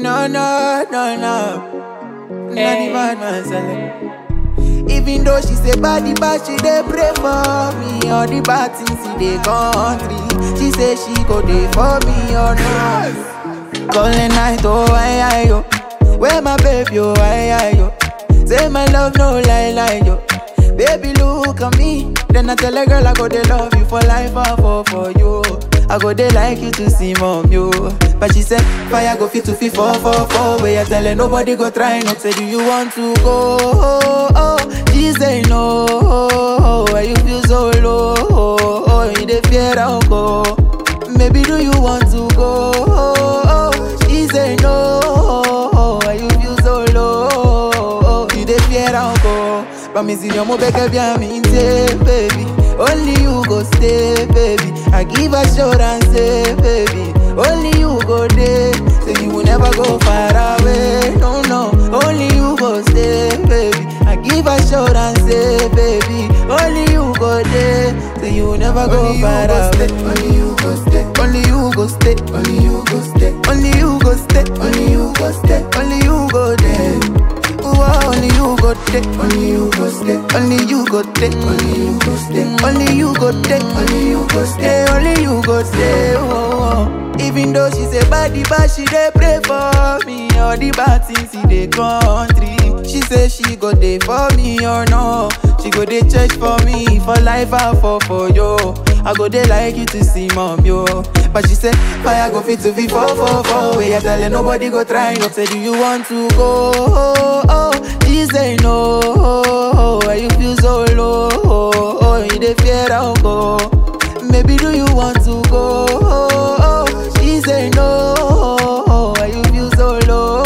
No, no, no, no. Not the bad man selling. Even though she say body bad, she dey pray for me. All the bad things in the country, she say she go dey for me or not. Calling night, oh I, I, yo. Where my baby, oh I, I, yo. Say my love, no lie, lie, yo. Baby, look at me. Then I tell a girl I go they love you for life, I fall for you. I go they like you to see mom, yo. But she said, fire go fit to fit four, four, four. Where you tell her nobody go try not say, do you want to go? Oh, oh. She say no. Oh, why you feel so low? Oh, oh. you dey fear I'll go. Maybe do you want to go? Oh, oh. She say no. Oh, why you feel so low? Oh, you dey fear I'll go. Promise you, mo beg bien me baby. Only you go stay, baby. I give assurance, say, baby. Only you go there, so you will never go far away. No, no. Only you go stay, baby. I give assurance, say, baby. Only you go there, so you will never go Only you far go away. stay, only you go stay, Only you go stay, only you go stay, only you go stay, only you go stay, only you go there. Ooh, only you go there. only you go stay, Only you go there. only you go stay, Only you go there. only you go stay. Hey, only you go stay. Oh, oh. Even though she say body bad, she dey pray for me. All the bad things in the country. She say she go dey for me or no. She go dey church for me for life I fall for yo. I go dey like you to see mom yo. But she say fire go fit to be four four four. Where you tell her nobody go try. No say do you want to go? Oh, oh. She say no. Oh, why you feel so low? Oh, oh. you dey fear I'll go. Maybe do you want to go? Oh, oh. She say no. Why you feel so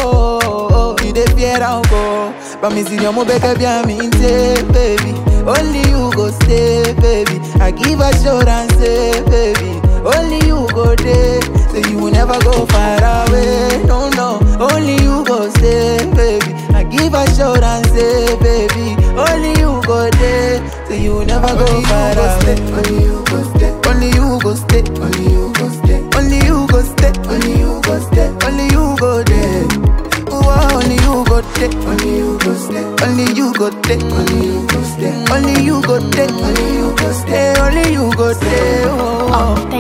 low? You dey fear I'll go. Promise you, mo beg bien me baby. Only you go stay, baby. I give assurance, say, baby. Only you go there, so you will never go far away. No, no. Only you go stay, baby. I give assurance, say, baby. Only you go there, so you will never go far away. Only you go stay, Only you go stay, only you go stay, only you go stay, only you go stay, only you go there. Ooh, only you go there, only you go stay, only you go there, only you go stay, only you go there, only you go stay. Hey, only you go there. Oh, oh.